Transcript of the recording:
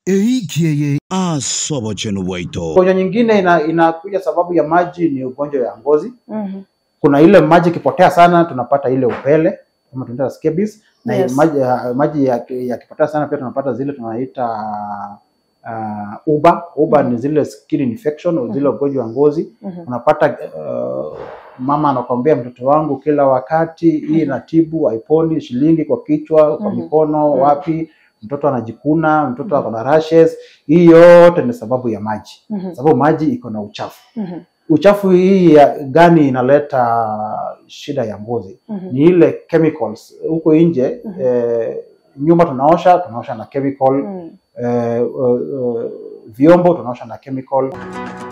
eikieye asobochenu bwaito Ugonjwa nyingine ina, inakuja sababu ya maji ni ugonjwa ya ngozi. Mhm. Kuna ile maji ikipotea sana tunapata ile upele kama tunaita scabies na Yes. maji, ya- maji yaki- yakipotea sana pia tunapata zile tunaita uh, uba uba ni zile skin infection zile ugonjwa wa ngozi Mhm. unapata uh, mama anakwambia mtoto wangu kila wakati hii inatibu haiponi shilingi kwa kichwa kwa Mhm. mikono Mhm. wapi mtoto anajikuna mtoto ako na rashes hii yote ni sababu ya maji Mhm. sababu maji iko na uchafu Mhm. uchafu hii ya gani inaleta shida ya ngozi Mhm. ni ile chemicals huko nje Mhm. eh, nyumba tunaosha tunaosha na chemical Mhm. eh, uh, uh, vyombo tunaosha na chemical